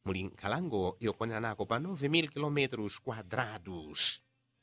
muli nkhalango yokwanira nako pa 9000 km quadrados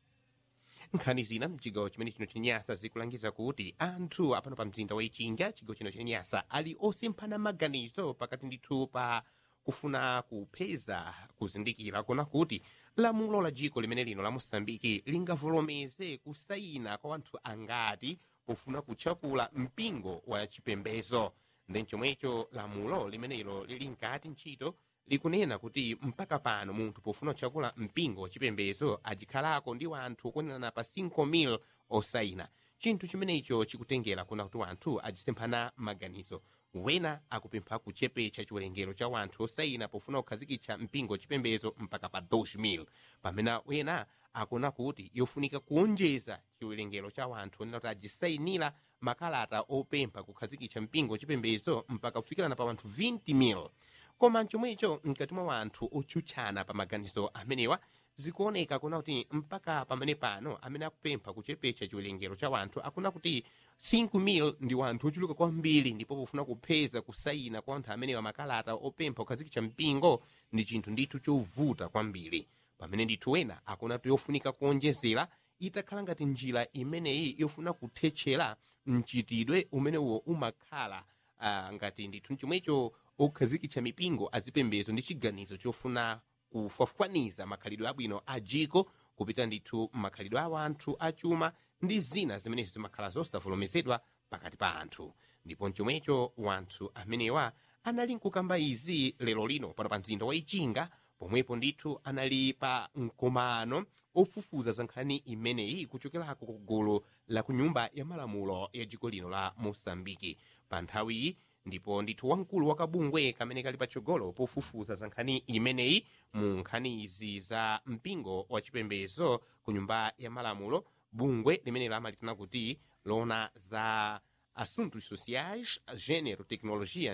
nkhani zina mchigawo chimene chino chenyasa zikulangiza kuti anthu apano pa mzinda wa ichinga chigawo chino chenyasa ali osemphana maganizo pakati ndithu pa kufuna kupeza kuzindikira kona kuti lamulo la dziko limene lino la mosambiki lingavomereze kusayina kwa anthu angati pofuna kutchakula mpingo wa chipembedzo ndi chomwecho lamulo limenelo lili nkati ntchito likunena kuti mpaka pano munthu pofuna kutchakula mpingo wachipembedzo achikhalako ndi wanthu okwanirana pa 5,000 osayina chinthu chimenecho chikutengera kuna kuti wanthu achisemphana maganizo wena akupempha kuchepecha chiwerengero cha wanthu osayina pofuna kukhazikitsa mpingo wachipembedzo mpaka pa 2000 pamene wena akuona kuti yofunika kuonjeza chiwerengero cha wanthu onena kuti ajisayinira makalata opempha kukhazikitsa mpingo wachipembedzo mpaka kufikirana pa wanthu 20,000 koma chomwecho mkati mwa wanthu otchutchana pa maganizo amenewa zikuoneka kuna kuti mpaka pamene pano amene akupempha kuchepecha chiwerengero cha wanthu akuna kuti 5,000 ndi wanthu ochuluka kwambiri ndipo pofuna kupeza kusayina kwa anthu amenewa makalata opempha kukhazikitsa mpingo ndi chinthu ndithu chovuta kwambiri pamene ndithu wena akuona kuti yofunika kuonjezera itakhala ngati njira imeneyi yofuna kuthetchera mchitidwe umenewo umakhala uh, ngati ndithu chomwecho okhazikitsa mipingo azipembezo ndi chiganizo chofuna kufafukaniza makhalidwe abwino a jiko kupita ndithu makhalidwe a wanthu achuma ndi zina zimenezo zimakhala zosavomerezedwa pakati pa anthu ndipo chomwecho wanthu amenewa anali nkukamba izi lero lino pano pa mzinda wa ichinga pomwepo ndithu anali pa mkomano ofufuza za nkhani imeneyi kuchokerako ku gulu la ku nyumba ya malamulo ya dziko lino la mosambiki pa nthawiyi ndipo ndithu wamkulu wa kabungwe kamene kali patsogolo pofufuza za nkhani imeneyi mu nkhani izi za mpingo wa chipembezo ku nyumba ya malamulo bungwe limenelo amalitana kuti lona za assuntos sociais gênero tecnologia